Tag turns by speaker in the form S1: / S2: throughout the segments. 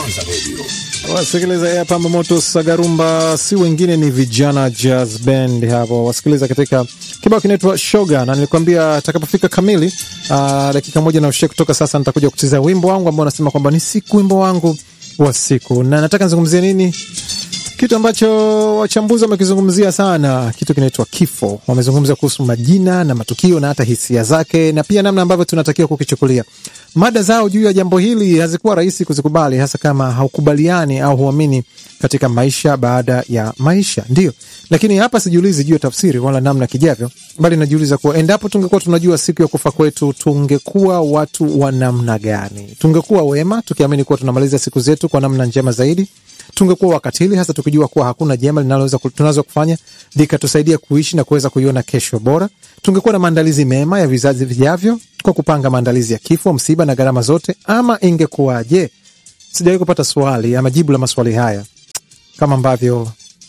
S1: Kwanza Radio.
S2: Wasikiliza hapa Moto Sagarumba si wengine ni vijana jazz band hapo, wasikiliza katika kibao kinaitwa Shoga, na nilikwambia atakapofika kamili aa, dakika moja na ushe kutoka sasa, nitakuja kucheza wimbo wangu ambao nasema kwamba ni siku wimbo wangu wa siku, na nataka nizungumzie nini kitu ambacho wachambuzi wamekizungumzia sana, kitu kinaitwa kifo. Wamezungumza kuhusu majina na matukio na hata hisia zake, na pia namna ambavyo tunatakiwa kukichukulia. Mada zao juu ya jambo hili hazikuwa rahisi kuzikubali, hasa kama haukubaliani au huamini katika maisha baada ya maisha, ndio. Lakini hapa sijiulizi juu ya tafsiri wala namna kijavyo, bali najiuliza kuwa endapo tungekuwa tunajua siku ya kufa kwetu, tungekuwa watu wa namna gani? Tungekuwa wema tukiamini kuwa tunamaliza siku zetu kwa namna njema zaidi tungekuwa wakatili hasa tukijua kuwa hakuna jema linaloweza tunaweza kufanya likatusaidia kuishi na kuweza kuiona kesho bora. Tungekuwa na maandalizi mema ya vizazi vijavyo kwa kupanga maandalizi ya kifo, msiba na gharama zote, ama ingekuwaje? Sijawahi kupata swali ama jibu la maswali haya kama ambavyo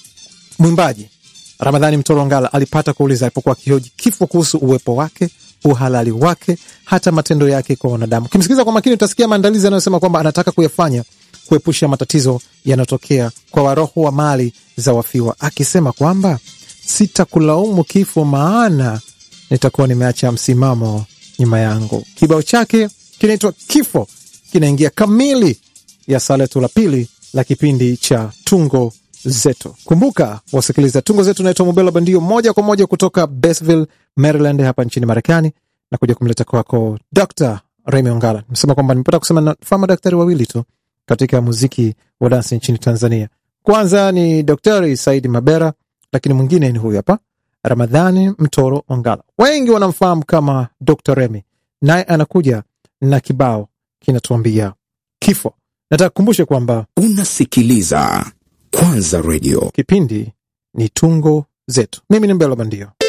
S2: mwimbaji Ramadhani Mtoro Ngala alipata kuuliza alipokuwa akihoji kifo kuhusu uwepo wake, uhalali wake, hata matendo yake kwa wanadamu. Ukimsikiliza kwa makini, utasikia maandalizi anayosema kwamba anataka kuyafanya kuepusha matatizo yanayotokea kwa waroho wa mali za wafiwa, akisema kwamba sitakulaumu kifo, maana nitakuwa nimeacha msimamo nyuma yangu. Kibao chake kinaitwa Kifo, kinaingia kamili ya saa letu la pili la kipindi cha Tungo Zetu. Kumbuka wasikiliza, Tungo Zetu naitwa Mubela Bandio, moja kwa moja kutoka Basville, Maryland, hapa nchini Marekani, na kuja kumleta kwako Dr Remy Ongala. Nimesema kwamba nimepata kusema nafaa madaktari wawili tu katika muziki wa dansi nchini Tanzania. Kwanza ni Daktari Saidi Mabera, lakini mwingine ni huyu hapa Ramadhani Mtoro Ongala. Wengi wanamfahamu kama Dr Remy, naye anakuja na kibao kinatuambia kifo. Nataka kukumbushe kwamba
S1: Unasikiliza Kwanza Radio.
S2: kipindi ni Tungo Zetu. Mimi ni Mbelo Bandio.